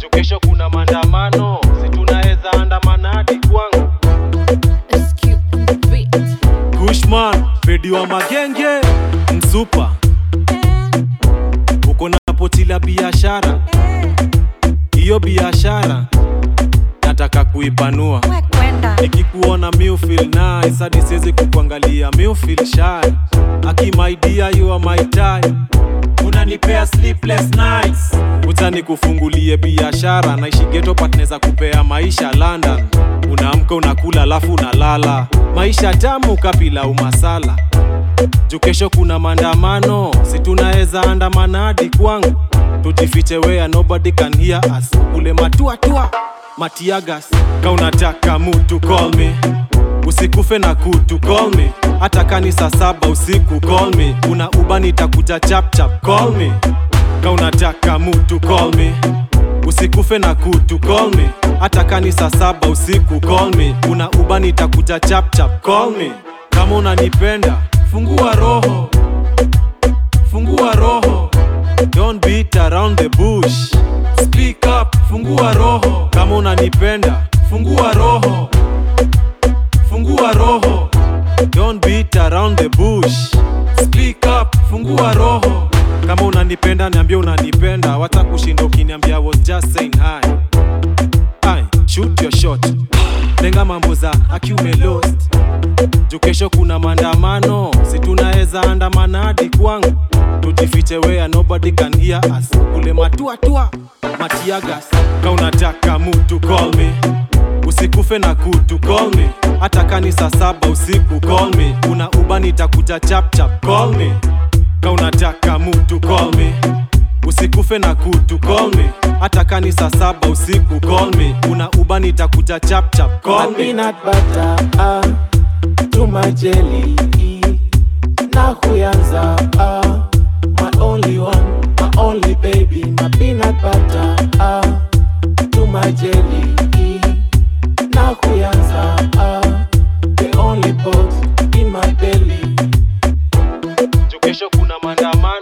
juu kesho kuna maandamano si tunaweza andamana hadi kwangu SQ on the beat. Kushman, Fedi wa magenge, msupa uko na poti la biashara, hiyo biashara nataka kuipanua. We kwenda. Nikikuona mi feel nice, hadi siwezi kukuangalia mi feel shy. Aki my dear, you are my type, unanipea sleepless nights. Uta nikufungulie biashara, naishi ghetto but naweza kupea maisha London. Unaamka unakula alafu unalala, maisha tamu kapila umasala juu kesho kuna maandamano, si tunaweza andamana hadi kwangu, tujifiche where nobody can hear us, kule matuatua matiagas. Ka unataka mutu call me, usikufe na kutu call me, hata kani saa saba usiku call me, una uba nitakuja chap chap call me. Ka unataka mutu call me, usikufe na kutu call me, hata kani saa saba usiku call me, una uba nitakuja chap chap call me. Kama unanipenda fungua roho, fungua roho, don't beat around the bush. Speak up, fungua roho. Kama unanipenda fungua roho, fungua roho, don't beat around the bush. Speak up, fungua roho. Kama unanipenda niambie unanipenda, wata kushinda ukiniambia I was just saying hi. Aye, shoot your shot, lenga mambo za akiume lost juu kesho kuna maandamano, si tunaweza andamana hadi kwangu, tujifiche where nobody can hear us, kule matuatua matiagas. Ka unataka mutu call me, usikufe na kutu call me, hata kani saa saba usiku call me, una uba nitakuja chap chap call me. Ka unataka mutu call me, usikufe na kutu call me, hata kani saa saba usiku call me, una uba nitakuja chap chap call My me. peanut butter ah, to my jelly na kuyanza ah, my only one my only baby my peanut butter ah, to my jelly na kuyanza ah, the only pot in my belly juu kesho kuna maandamano